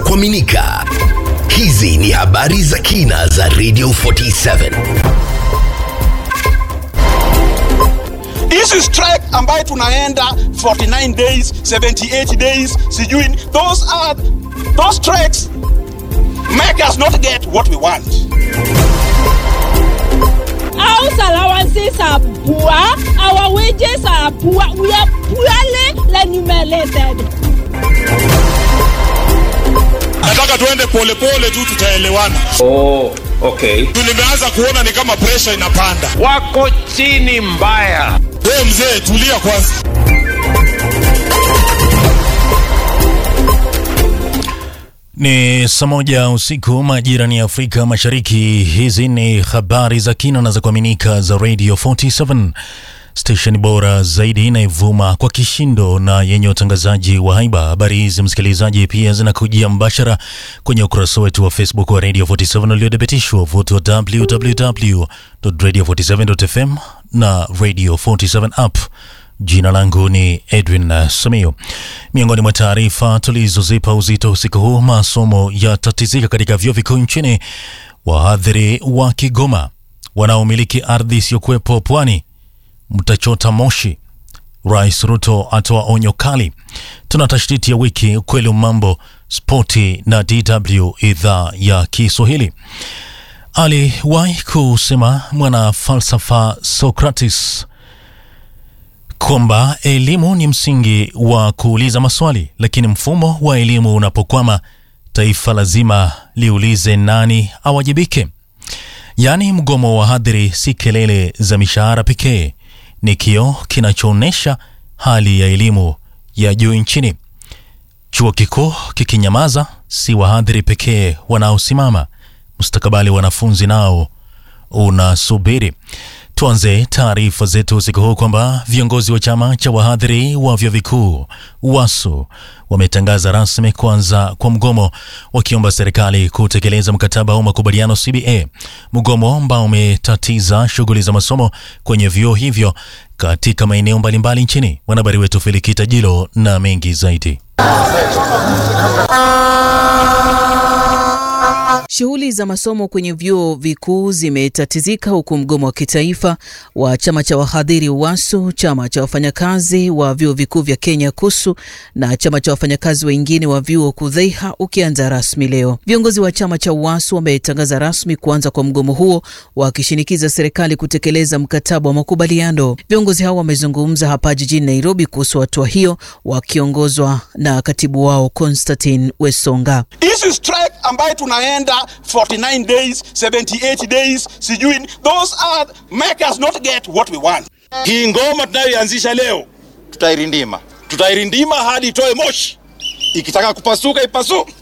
kuaminika. Hizi ni habari za kina za Radio 47. Hizi strike ambayo tunaenda 49 days, 78 days, sijui those are those strikes make us not get what we want. House allowances are poor. Our wages are poor. We are poorly remunerated. nataka tuende polepole tu tutaelewana Oh, okay. Tu nimeanza kuona ni kama presha inapanda Wako chini mbaya. we mzee tulia kwanza Ni saa moja usiku majirani ya Afrika Mashariki. Hizi ni habari za kina na za kuaminika za Radio 47 station bora zaidi inayovuma kwa kishindo na yenye utangazaji wa haiba. Habari hizi msikilizaji, pia zinakujia mbashara kwenye ukurasa wetu wa Facebook wa Radio 47 uliothibitishwa vuto wa www.radio47.fm na Radio 47 app. Jina langu ni Edwin uh, Samio. Miongoni mwa taarifa tulizozipa uzito usiku huu, masomo yatatizika katika vyuo vikuu nchini. Wahadhiri wa Kigoma wanaomiliki ardhi isiyokuwepo pwani mtachota moshi. Rais Ruto atoa onyo kali. Tuna tashtiti ya wiki, ukweli wa mambo, spoti na DW idhaa ya Kiswahili. Aliwahi kusema mwana falsafa Socrates kwamba elimu ni msingi wa kuuliza maswali, lakini mfumo wa elimu unapokwama, taifa lazima liulize nani awajibike. Yaani, mgomo wa wahadhiri si kelele za mishahara pekee, ni kioo kinachoonyesha hali ya elimu ya juu nchini. Chuo kikuu kikinyamaza, si wahadhiri pekee wanaosimama, mustakabali wa wanafunzi nao unasubiri. Tuanze taarifa zetu usiku huu kwamba viongozi wa chama cha wahadhiri wa vyuo vikuu WASU wametangaza rasmi kuanza kwa mgomo, wakiomba serikali kutekeleza mkataba wa makubaliano CBA, mgomo ambao umetatiza shughuli za masomo kwenye vyuo hivyo katika maeneo mbalimbali nchini. Mwanahabari wetu Felikita Jilo na mengi zaidi. Shughuli za masomo kwenye vyuo vikuu zimetatizika huku mgomo wa kitaifa wa chama cha wahadhiri WASU, chama cha wafanyakazi wa vyuo vikuu vya Kenya KUSU na chama cha wafanyakazi wengine wa vyuo KUDHEIHA ukianza rasmi leo. Viongozi wa chama cha WASU wametangaza rasmi kuanza kwa mgomo huo, wakishinikiza serikali kutekeleza mkataba wa makubaliano. Viongozi hao wamezungumza hapa jijini Nairobi kuhusu hatua hiyo, wakiongozwa na katibu wao Constantine Wesonga. Hizi strike ambayo tunaenda 49 days, 78 days, sijui those are make us not get what we want. hii ngoma tunayoianzisha leo Tutairindima. tutairindima hadi itoe moshi ikitaka kupasuka ipasuke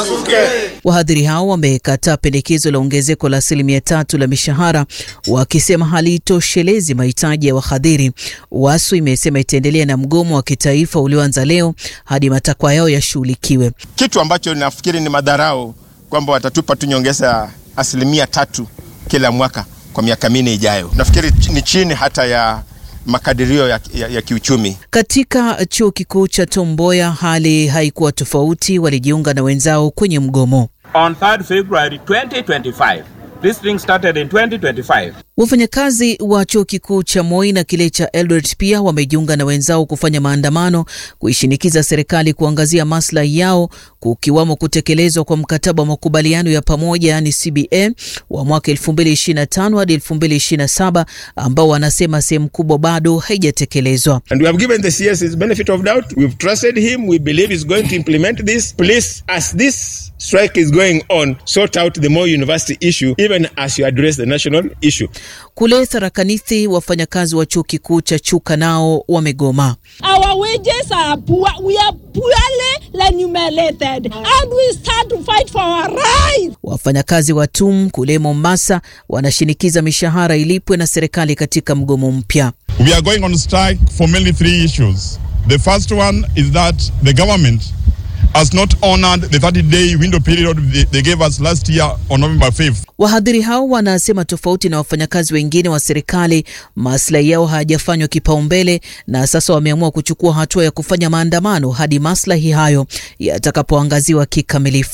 Wahadhiri hao wamekataa pendekezo la ongezeko la asilimia tatu la mishahara wakisema halitoshelezi mahitaji ya wahadhiri. WASU imesema itaendelea na mgomo wa kitaifa ulioanza leo hadi matakwa yao yashughulikiwe. kitu ambacho nafikiri ni madharau kwamba watatupa tu nyongeza ya asilimia tatu kila mwaka kwa miaka minne ijayo. Nafikiri ch- ni chini hata ya makadirio ya, ya, ya kiuchumi. Katika chuo kikuu cha Tom Mboya hali haikuwa tofauti, walijiunga na wenzao kwenye mgomo. on 3rd February 2025. This thing started in 2025. Wafanyakazi wa chuo kikuu cha Moi na kile cha Eldoret pia wamejiunga na wenzao kufanya maandamano kuishinikiza serikali kuangazia maslahi yao, kukiwamo kutekelezwa kwa mkataba wa makubaliano ya pamoja yaani CBA wa mwaka 2025 hadi 2027 ambao wanasema sehemu kubwa bado haijatekelezwa. And we have given the CS his benefit of doubt. We've trusted him. We believe he's going to implement this. Please, as this strike is going on, sort out the Moi University issue, even as you address the national issue. Kule Tharakanithi, wafanyakazi wa chuo kikuu cha Chuka nao wamegoma. Our wages are poor. We are poorly remunerated. And we start to fight for our rights. Wafanyakazi wa TUM kule Mombasa wanashinikiza mishahara ilipwe na serikali katika mgomo mpya. we are going on strike for mainly three issues the first one is that the government has not honored the 30 day window period they, they gave us last year on November 5th Wahadhiri hao wanasema tofauti na wafanyakazi wengine wa serikali, maslahi yao hayajafanywa kipaumbele, na sasa wameamua kuchukua hatua ya kufanya maandamano hadi maslahi hayo yatakapoangaziwa kikamilifu.